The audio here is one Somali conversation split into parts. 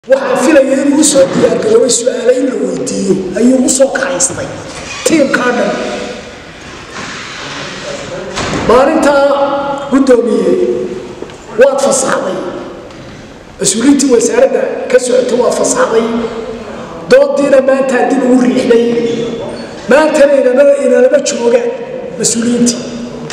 waxaan filaya inuu usoo diyaargaroobay su-aale in la weydiiyo ayuu usoo kaxaystay tiimkaa dhan maalintaa guddoomiye waad fasaxday mas-uuliyiintii wasaaradda ka socota waad fasaxday doodiina maantaa dib ugu riixday maantana inalama joogaan mas-uuliyiintii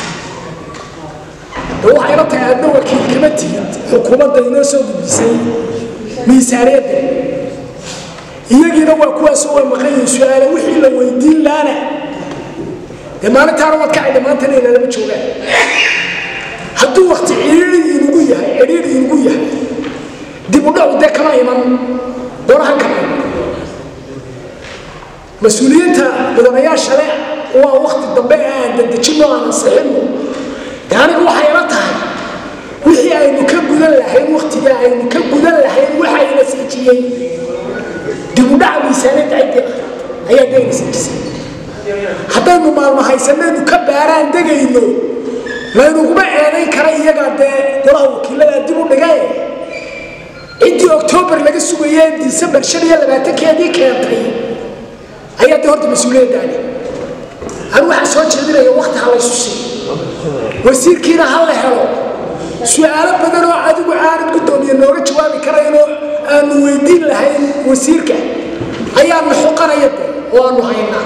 de waxayna tahay adna wakiil kama tihid xukuumadda inoo soo gudbisay miisaaniyadda iyagiina waa kuwaasoo way maqanyihin su-aale wixii la weydiin laana dee maalintaana waad ka cidha maantana inalama joogaan hadduu wakti cidhiiri inugu yahay cidhiiri inugu yahay dib u dhacu dee kama iman doonahan kama iman mas-uuliyiinta mudanayaasha le waa wakti dambe aan dadejinno aan ansixinno de aniga waxay ila tahay wixii aynu ka gudan lahayn waktiga aynu ka gudan lahayn waxayna siijiyey dibudhaca miisaaniyadda ciddii ah ayaa dayna siijisay haddaynu maalmo haysanaynu ka baaraan degayno laynuguma eedayn kara iyagaa dee golaha wakiiladaa dib u dhigae ciddii oktoobar laga sugayee disembar shan iyo labaatankeedii keentay ayaa dee horta mas-uuliyaddaani anu waxaa soo jeedinaya wakti ha laysu siiyo wasiirkiina ha la helo su-aalo badan oo adigu aanad guddoomiye nooga jawaabi karaynoo aanu weydiin lahayn wasiirka ayaana xoqanaya de oo aanu haynaa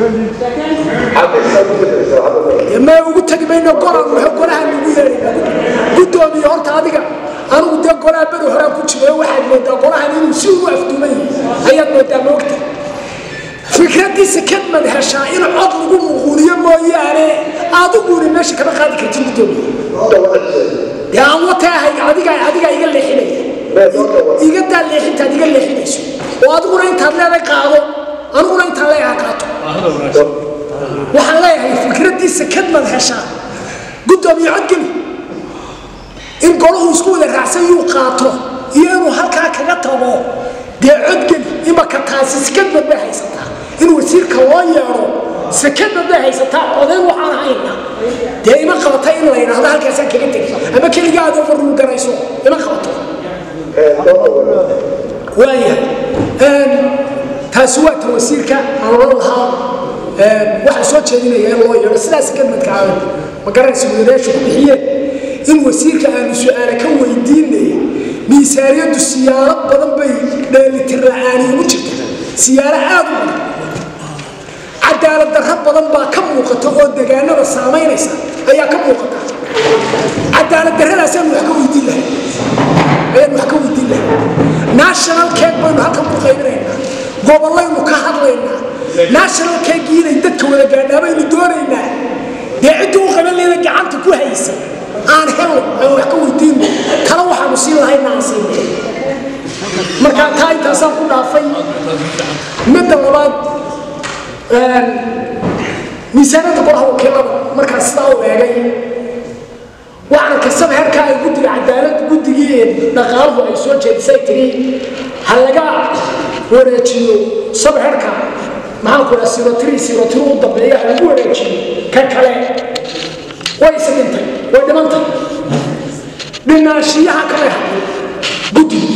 ma ugu tegi mayno golaan waxa golaha nagu yeedhayna guddoomiye horta adiga anigu dee golaha beri horaan ku jiro waxaad moodaa golahan inuu si ugu afduuman yahay ayaad moodaa moogta fikradiisa kadmad heshaa in cod lagu muquuliyo mooyaane adiguna meesha kama qaadi kartin guddoomiye dee aan wataahay adiga adigaa iga leexinaya igadaa leexintaad iga leexinayso oo adiguna intaad leeday qaado aniguna intaan leeyaha qaato waxaan leeyahay fikradiisa kadmad heshaa guddoomiye codgeli in golahu isku wada raacsan yuu qaato iyo inuu halkaa kaga tago dee codgeli imaka taasi sikadmad bay haysataa in wasiirka loo yeedho sekadmad bay haysataa odayn waxaan hayna dee ima qabata in la yidhaahdo halkaasaan kaga tegi ama keliga aad overrule garayso ima qabato waayahay taasi waa ta wasiirka aan oran lahaa waxaan soo jeedinaya in loo yeedho sidaas sekadmadka aadan ma garanaysa wadareeshu ku bixiyeen in wasiirka aanu su-aale ka weydiinay miisaaniyaddu siyaalo badan bay dheelitir la-aani ugu jirta siyaalo aad u badan cadaalad darro badan baa ka muuqata oo degaanada saamaynaysa ayaa ka muuqata cadaalad darradaasaan wax ka weydiin lahay ayaan wax ka weydiin lahay national cake baynu halkan ku qaybinaynaa gobollaynu ka hadlaynaa national cake inay dadka wada gaadhaa baynu doonaynaa dee ciddii u qaban leeda gacanta ku haysa aan helno aan wax ka weydiino kala waxaanu siin lahayna aan siinay markaa taa intaasaan ku dhaafay midda labaad miisaanada golaha wakiilada markaa sidaa u eegay waxaan kasaba herkaa ay guddiga cadaalad guddigii dhaqaaluhu ay soo jeedisay tiri ha laga wareejiyo sabherka maxaan ku dhaha sirotiri sirotiri u dambeeya ha lagu wareejiyo ka kale way is dhintay way dhimantay dhinaanshiyaha kale hadlay guddigu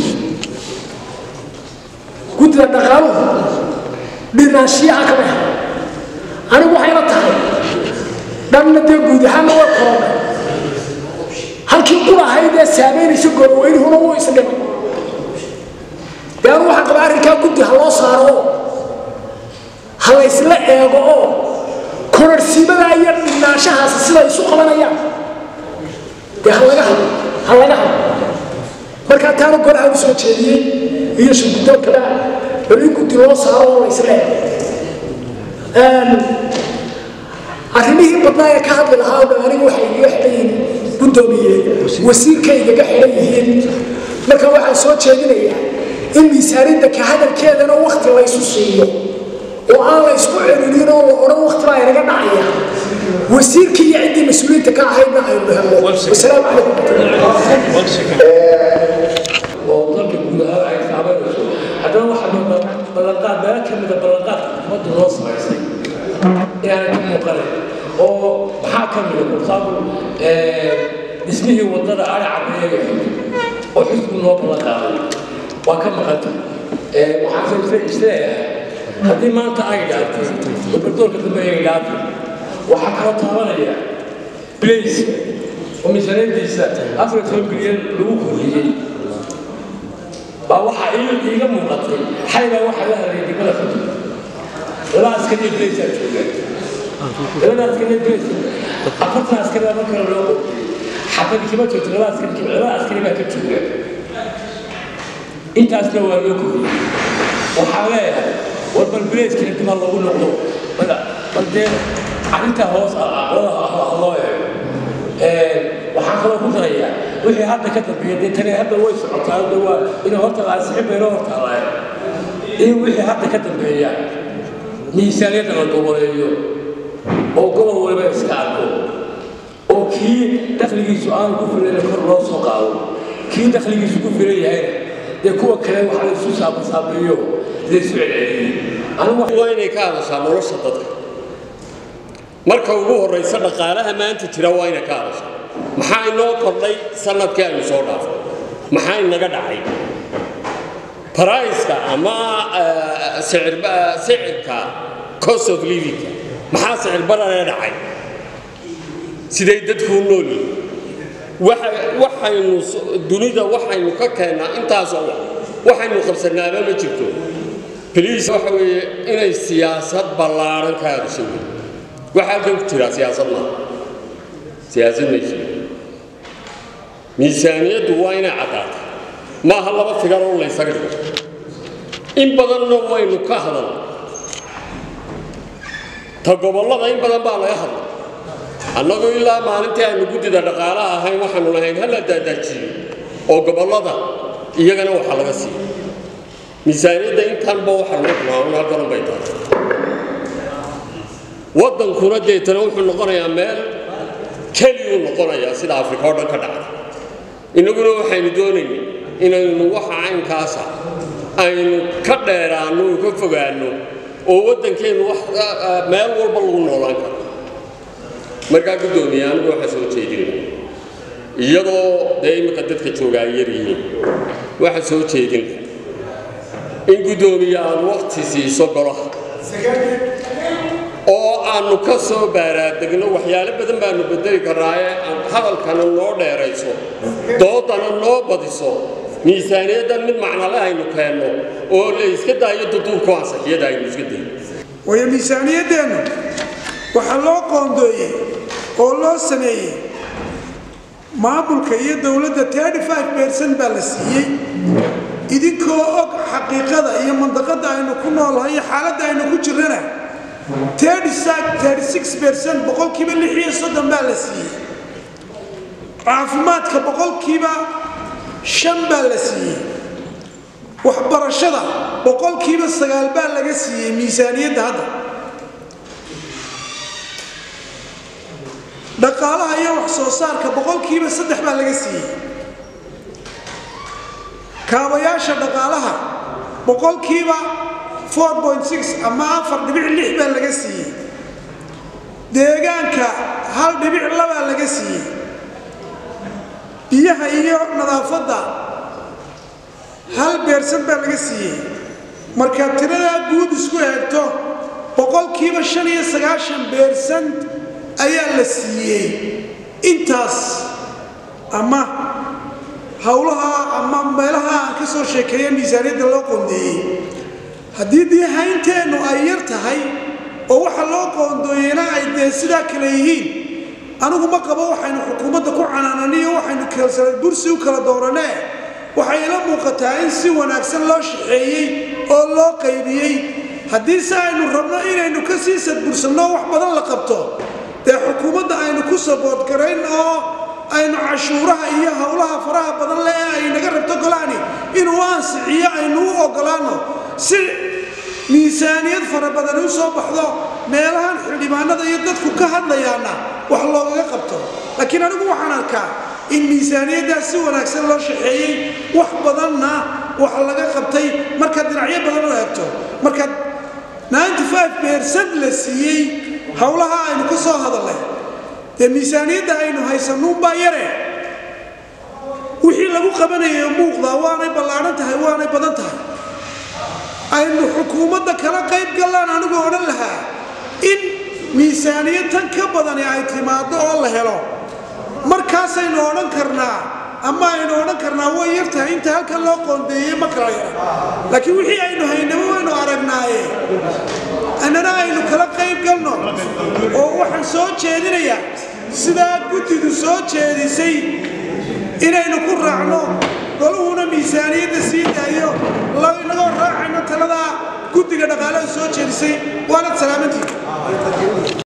guddida dhaqaaluhu dhinaanshiyaha kale hadlay anigu waxayla tahay dhanna dee guud ahaanna way korona halkii qulahayd ee saamaynaysa goorweynihuna wuu isdhimay dee anigu waxaan qabaa arrinkaa guddi ha loo saaro oo ha la ysla eego oo kororsiimadaa iyo dhinaanshahaasi siday isu qabanayaan dee ha laga hadlo ha laga hadlo markaa taana golaha u soo jeediyey iyo shirgudoonkaba bal in guddi loo saaro oo la ysla eego arrimihii badnaa ee ka hadli lahaa o dhan anigu waxay igaga xidhan yihiin guddoomiye wasiirkay igaga xidhan yihiin marka waxaan soo jeedinayaa in miisaanidda ka hadalkeedana wakti laysu siiyo oo aan la ysku celinin oo la odhan wakti baa inaga dhacaya wasiirkii iyo ciddii mas-uuliyiinta ka ahaydna aynu helno wasalaamu calaykum oo dalka guud ahaan ay taabanayso haddana waxaa ballanqaad meelo ka mida ballanqaadka ummadda loo samaysay inaanay ka muuqanayn oo maxaa ka mida for example dhismihii waddada ari cabeeye oo xisbi loo ballanqaaday waa ka maqanta waxaan isleeyahay haddii maanta ay dhaaftay oo bardoorka dambe ay dhaaftay waxaa kaloo taabanaya blace oo miisaaniyadiisa afar toban bilyan lagu kordhiyey baa waxaa iiga muuqatay xaybaa waxaa la hadlay degmada xudu laba askariyo blace aa joogaan labada askariyo blace afartan askari baa markale loo qordhiyey xabadi kama joogto laba askari laba askari baa ka jooga intaasna waa loo kordhiyey waxaa leeyahay war bal blace-kina dib ha lagu noqdo bal dee arrintaa hoos loo eego waxaan kaloo ku darayaa wixii hadda ka dambeeya dee tani hadda way socotaa de waa inay horta laasixin baynoo hortaalaay in wixii hadda ka dambeeya miisaaniyadda la goboleeyo oo gobol waliba iska arko oo kii dakhligiisu aanu ku filayna kor loo soo qaado kii dakhligiisu ku filan yahayna dee kuwa kale waxa la isu saabasaabeeyo la isu celceliyey waa inay ka hadashaa nolosha dadka marka ugu horraysa dhaqaalaha maanta jira waa inay ka hadashaa maxaa inoo kordhay sanadkii aynu soo dhaafay maxaa inaga dhacay baraiska ama sicirka cost of living maxaa sicir bararee dhacay siday dadku u nool yihin waxaynu dunida waxaynu ka keennaa intaasoo wax waxaynu qabsanaaba ma jirto baliis waxa weeye inay siyaasad ballaaran ka hadasho wey waxa halkan ku jiraa siyaasad maaha siyaasad ma jiro miisaaniyaddu waa inay caddaata maaha laba figar oo laysaga dhigo in badanna waynu ka hadal ta gobollada in badan baa laga hadla annagu ilaa maalintii aynu guddida dhaqaalaha ahayn waxaanu lahayn hala daadaajiyo oo gobollada iyagana waxaa laga siiya miisaaniyadda intanba waxa lagu tilmaamay halkanan bay tahay waddankuna deetana wuxuu noqonayaa meel keliyuu noqonayaa sida afrika oo dhan ka dhacda innaguna waxaynu doonaynay inaynu waxa caynkaasa aynu ka dheeraanno oo ka fogaanno oo waddankeennu wax meel walba lagu noolaan karo markaa guddoomiye anigu waxaa soo jeedinaya iyadoo dee imika dadka jooga ay yar yihiin waxaa soo jeedin in guddoomiye aad wakti siiso golaha oo aanu ka soo baaraadegno waxyaalo badan baanu bedeli karnaaye aan hadalkana noo dheerayso doodana noo badiso miisaaniyaddan mid macnale aynu keenno oo la iska daayo duduubku ansixiyada aynu iska dayo waayo miisaaniyaddeennu waxaa loo qoondeeyey oo loo sameeyey maamulka iyo dowladda bercent baa la siiyey idinkoo og xaqiiqada iyo mandaqada aynu ku noolahay iyo xaaladda aynu ku jirana bercent boqolkiiba lixiyo soddon baa la siiyey caafimaadka boqolkiiba shan baa la siiyey waxbarashada boqolkiiba sagaal baa laga siiyey miisaaniyadda hadda dhaqaalaha iyo wax soo saarka boqolkiiba saddex baa laga siiyey kaabayaasha dhaqaalaha boqolkiiba ama afar dhibic lix baa laga siiyey deegaanka hal dhibic labaa laga siiyey biyaha iyo nadaafadda hal beersan baa laga siiyey markaad tiradaa guud isku eegto boqolkiiba shan iyo sagaashan beersant ayaa la siiyey intaas ama howlaha ama meelaha aan ka soo sheekeeya miisaaniyadda loo qoondeeyey haddii diihaynteennu ay yar tahay oo waxa loo qoondooyeyna ay dee sidaa kale yihiin anigu ma qabo waxaynu xukuumadda ku canaananiyo waxaynu bursi u kala dooranee waxay ila muuqataa in si wanaagsan loo shaxeeyey oo loo qaybiyey haddii se aynu rabno inaynu ka sii sadbursanno wax badan la qabto dee xukuumadda aynu ku saboodgarayn oo aynu cashuuraha iyo howlaha faraha badan le ee ay naga rabto golahani inuu ansixiyo aynu u ogolaano si miisaaniyad fara badani u soo baxdo meelahan xildhibaanada iyo dadku ka hadlayaana wax loogaga qabto laakiin anigu waxaan arkaa in miisaaniyaddaas si wanaagsan loo shaxeeyey wax badanna wax laga qabtay markaad dhinacyo badan u eegto markaad bercent la siiyey howlaha aynu ka soo hadalnay dee miisaaniyadda aynu haysanuunbaa yare wixii lagu qabanaya muuqdaa waanay ballaadhan tahay waanay badan tahay aynu xukuumadda kala qayb gallaan anigu odhan lahaa in miisaaniyad tan ka badani ay timaado oo la helo markaasaynu odhan karnaa ama aynu odhan karnaa way yar tahay inta halkan loo qoondeeyey ma kala yara laakiin wixii aynu haynaba waynu aragnaaye annana aynu kala qayb galno oo waxaan soo jeedinayaa sidaa guddidu soo jeedisay inaynu ku raacno goluhuna miisaaniyadda sii daayo inagoo raacayno taladaa guddiga dhaqaalaha soo jeedisay waanad salaamantii